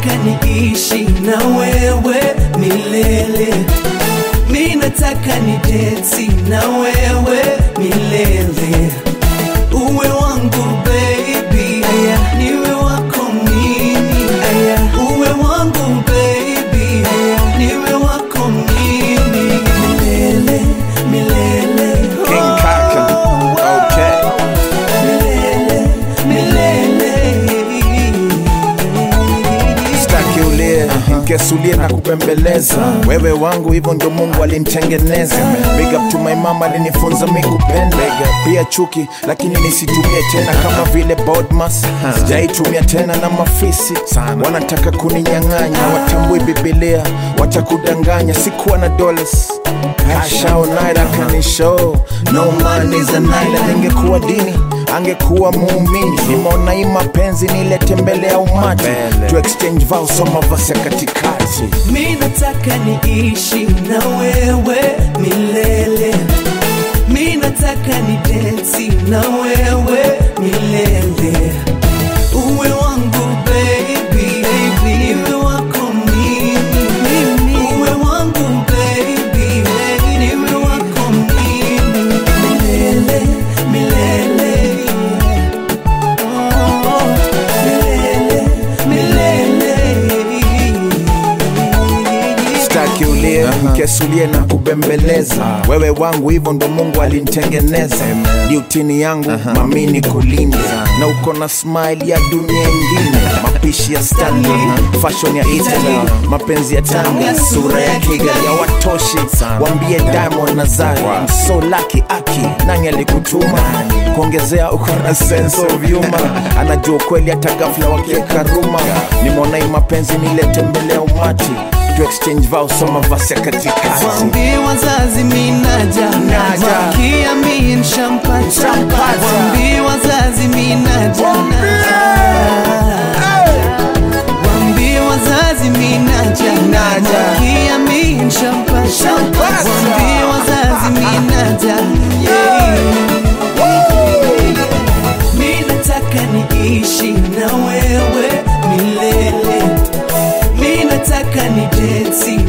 nataka niishi na wewe milele mi nataka ni densi na wewe milele uwe wangu baby aya niwe wako mimi aya uwe wangu baby aya niwe wako mimi milele milele King Kaka. Okay. milele milele Sitaki ulie nkesulie na kupembeleza wewe wangu hivyo ndo mungu alinitengeneza big up to my mama alinifunza mi kupenda pia chuki lakini nisitumie tena kama vile bodmas sijaitumia tena na mafisi wanataka kuninyang'anya watambui bibilia watakudanganya sikuwa na dollars kashao naira kanisho no man is a naira ningekuwa dini angekuwa muumini nimeona hii mapenzi nilete mbele ya umati to exchange vows soma vasi ya katikati mi nataka niishi na wewe milele mi nataka ni densi na wewe milele uwe wangu baby, baby. niwe wako mimi uwe wangu baby, baby. niwe wako mimi milele milele oh, milele milele staki ulie nkesulie na kubembeleza wewe wangu hivyo ndo mungu alinitengeneza diutini yangu mamini kulinda na uko na smile ya dunia ingine mapishi ya stanley fashion ya italy mapenzi ya tanga sura ya kigali ya watoshi wambie diamond na zari so laki aki nani alikutuma kuongezea uko na sense of humor anajua kweli hata ghafla wakieka ruma nimeona hii mapenzi nilete mbele ya umati to exchange vows soma vasi ya katikati Wambie wazazi minaja Naja. Malkia mi nshampata Nshampata. Wambie wazazi minaja Wambie wazazi minaja Naja. Malkia mi nshampata Nshampata. Wambie wazazi minaja Mi nataka niishi na wewe milele mi nataka ni densi